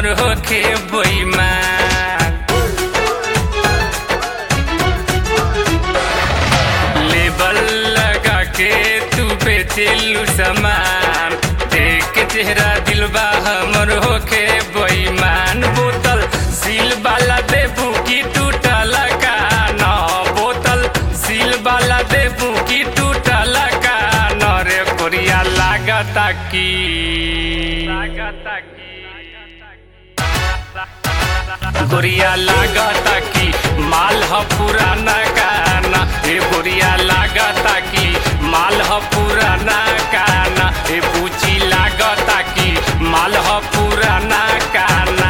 हमर होखे बेईमान लेबल लगा के तू बेचेलू सामान देख के चेहरा दिलबा हमर होखे बेईमान बोतल सील वाला देबू की टूटल का न बोतल सील वाला देबू की टूटल का न रे कोरिया लागता की लागता की गोरिया लागता की माल ह पुराना काना ए गोरिया लागता की माल ह पुराना काना ए पूची लागता की माल ह पुराना काना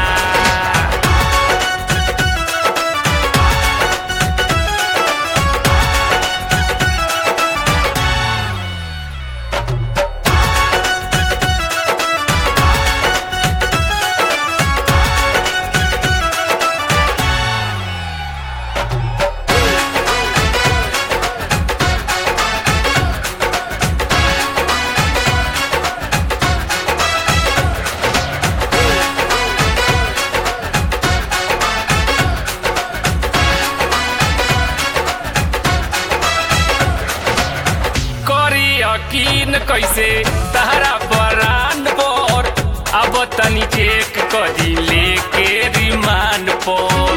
करी यकीन कैसे तहरा बरान पर अब तनी चेक करी लेके रिमांड पर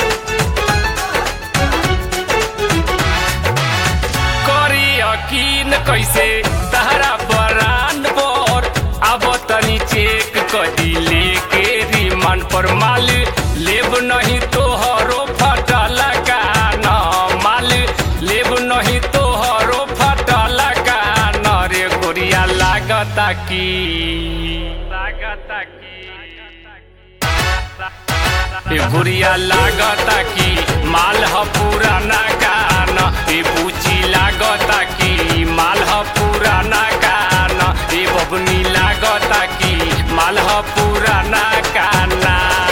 करी यकीन कैसे तहरा बरान पर अब तनी चेक करी लेके रिमांड पर माल लेब नहीं तोहरो फटल का न माल लेब नहीं तोहरो फटल का न रे गोरिया लागता की लागता की ए गुड़िया लागता की माल ह पुराना कान ए बूची लागता की माल ह पुराना कान ए बबनी लागता की माल ह पुराना काना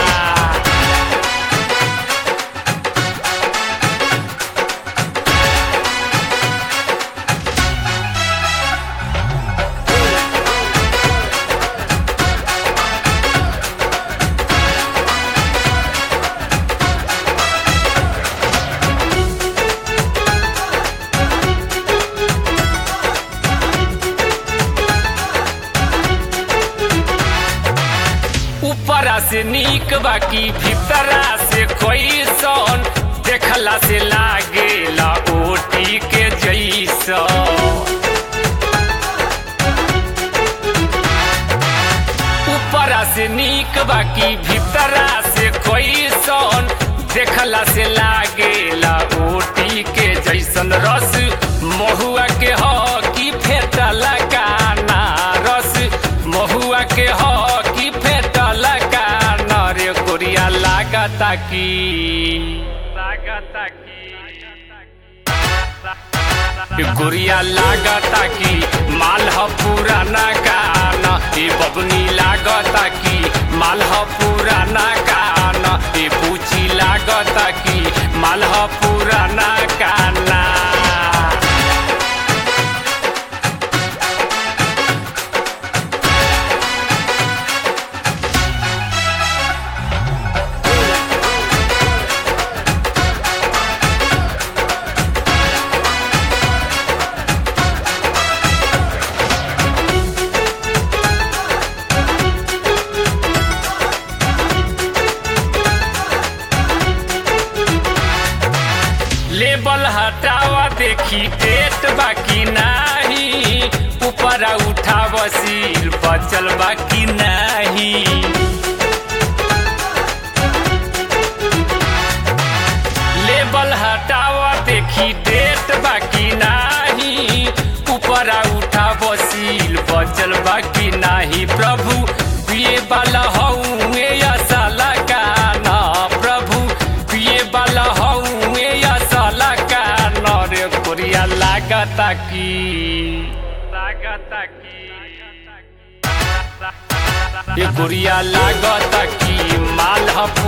ऊपरा से नीक बाकी भीतरा से कोई सन देखला से लागेला ओटी के जैसन ऊपरा से नीक बाकी भीतरा से कोई सन देखला से लागेला ओटी के जैसन रस महुआ के ह की फेटल काना रस महुआ के ह की फेटल काना रे गोरिया लागता की लागता की गुड़िया लागता की माल ह पुराना कान ए बबनी लागता की माल ह पुराना कान ए पूची लागता की माल ह पुराना काना लेबल हटावा देखी पेट बाकी नाही ऊपरा उठाव सील बचल बाकी नाही लेबल हटावा देखी डेट बाकी नाही ऊपरा उठाव सील बचल बाकी नाही प्रभु पिए वाला हऊँ साला का ना प्रभु पिए वाला हऊँ साला का न रे कोरिया लागता की लागता की ये गुड़िया लागता की माल ह